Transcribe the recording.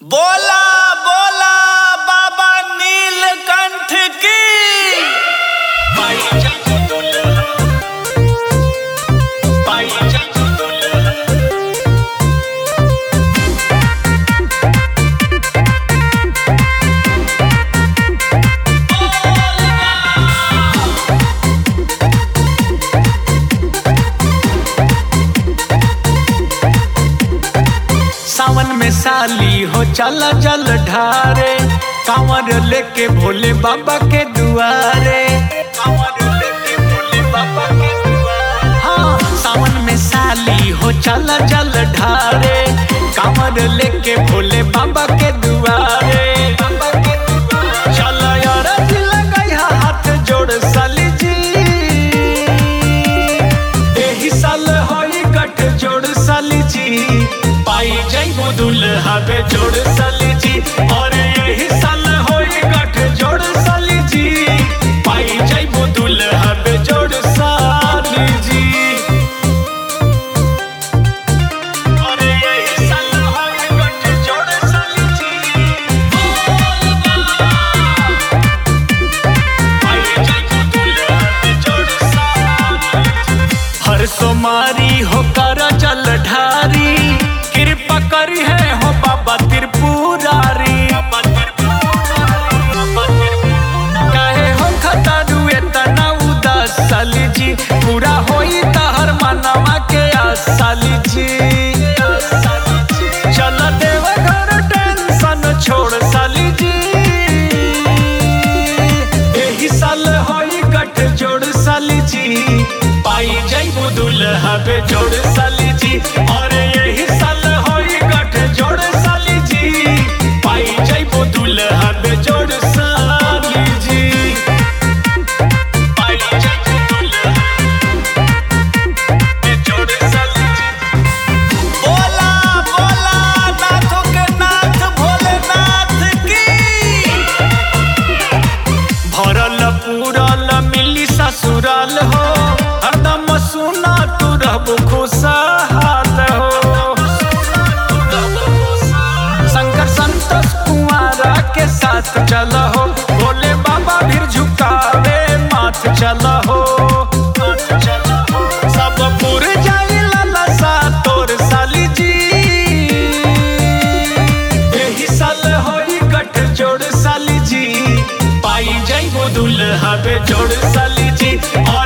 बोला बोला बाबा नीलकंठ की पाई जाओ दुल्हा पाई जाओ दुल्हा सावन में साली हो चला जल ढारे कांवर लेके भोले बाबा के दुआरे कांवर लेके भोले बाबा के दुआरे हाँ सावन में साली हो चला जल ढारे कांवर लेके भोले बाबा के दुआरे बाबा के दुआरे चला यार दिल गया हाथ जोड़ साली जी एही साल होई गठ जोड़ साली जी पाई जाइबो दुल्हा बे जोड़ साली जी और यही साल होई गठ जोड़ साली जी पाई जाइबो दुल्हा बे जोड़ साली जी और यही साल होई गठ जोड़ साली जी पाई जाइबो दुल्हा बे जोड़ साली जी हर सोमारी हो कर जल ढारी कृपा करी है हो बाबा त्रिपुरारी काहे हो खतारू एतना उदास साली जी पूरा होई तहर मनवा के आस साली जी चल देव घर टेंशन छोड़ साली जी एही साल होई गठ जोड़ साली जी पाई जाइबो दुल्हा बे जोड़ साली जी और यही साल होई गठ जोड़ साली जी पाई जाइबो दुल्हा बे जोड़ साली जी पाई जाइबो दुल्हा बे जोड़ साली जी बोला बोला नाथों के नाथ भोलेनाथ की भरल पूरल मिली ससुराल हो हरदम सुना तू रहबो खुशहाल हो शंकर संतोष कुमारा के साथ चल हो भोले बाबा भी झुकावे माथ चल हो सब पुर जाई ललसा तोर साली जी एही साल होई गठ जोड़ साली जी पाई जाइबो दुल्हा बे जोड़ साली जी और